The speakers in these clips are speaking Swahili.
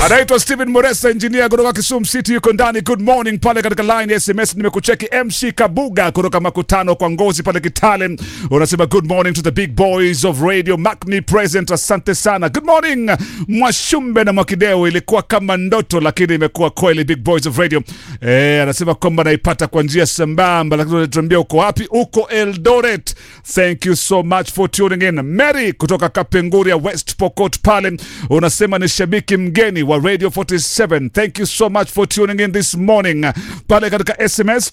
anaitwa Steven Moresa, engineer kutoka Kisumu City, yuko ndani. Good morning pale katika line ya SMS. Nimekucheki MC Kabuga kutoka makutano kwa ngozi pale Kitale, unasema good morning to the big boys of radio, mark me present. Asante sana, good morning Mwashumbe na Mwakideo. Ilikuwa kama ndoto, lakini imekuwa kweli. Big boys of radio eh, anasema kwamba naipata kwa njia sambamba, lakini unatuambia uko wapi? Uko Eldoret. Thank you so much for tuning in. Mary kutoka Kapenguria West Pokot pale unasema ni shabiki mgeni wa Radio 47. Thank you so much for tuning in this morning. Pale katika SMS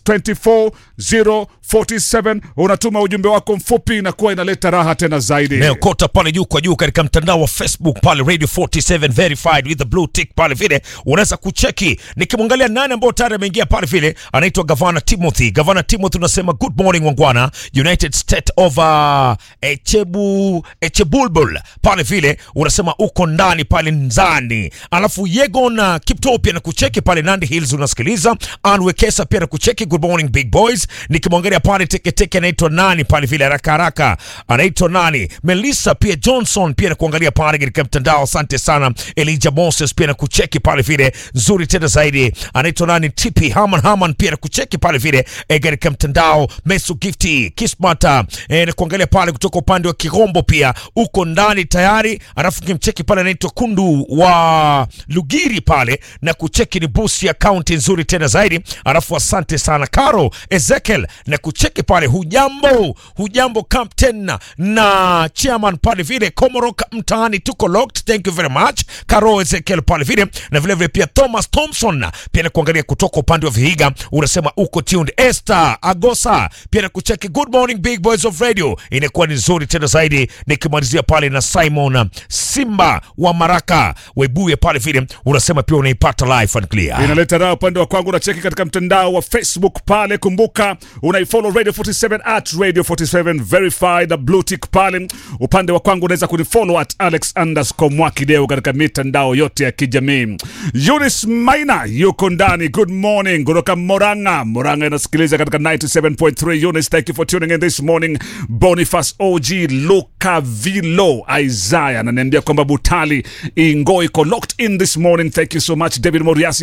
24047 unatuma ujumbe wako mfupi, inakuwa inaleta raha tena zaidi. Meokota pale juu kwa juu katika mtandao wa Facebook pale Radio 47 verified with the blue tick pale vile unaweza kucheki. Nikimwangalia nani ambao tayari ameingia pale vile, anaitwa Gavana Timothy. Gavana Timothy unasema good morning wangwana, United State of uh, Echebu Echebulbul pale vile unasema uko ndani pale Nzani, alafu Yegon uh, Kipto pia na kucheki pale Nandi Hills unasikiliza. Anwekesa pia na kucheki good morning big boys. Nikimwangalia pale teketeke anaitwa nani pale vile haraka haraka anaitwa nani? Melissa pia Johnson pia na kuangalia pale katika mtandao. Asante sana Elijah Moses pia na kucheki pale vile nzuri tena zaidi. Anaitwa nani? Tipi Haman Haman pia na kucheki pale vile eh, katika mtandao. Mesu Gifty Kismata eh, na kuangalia pale kutoka upande wa Kigombo pia uko ndani tayari. Alafu kimcheki pale anaitwa Kundu wa Lugiri pale na kucheki ni busi ya kaunti nzuri tena zaidi. Alafu asante sana Karo Ezekiel na kucheki pale. Hujambo, hujambo captain na chairman pale vile Komorok mtaani, tuko locked. Thank you very much Karo Ezekiel pale vile na vile vile pia Thomas Thompson pia na kuangalia kutoka upande wa Vihiga, unasema uko tuned. Esther Agosa pia na kucheki good morning big boys of radio, inakuwa ni nzuri tena zaidi. Nikimalizia pale na Simon Simba wa Maraka Webuye pale vile unasema pia unaipata live and clear. inaleta raha upande wa kwangu. Unacheki katika mtandao wa Facebook pale, kumbuka unaifollow Radio 47 at Radio 47 verified blue tick pale. Upande wa kwangu unaweza kunifollow at Alex underscore Mwakideu katika mitandao yote ya kijamii. Eunice Maina yuko ndani, good morning kutoka Moranga. Moranga inasikiliza katika 97.3. Eunice, thank you for tuning in this morning. Boniface OG Luka Vilo Isaiah ananiambia kwamba Butali Ingo iko locked in this morning. Thank you so much David Moriasi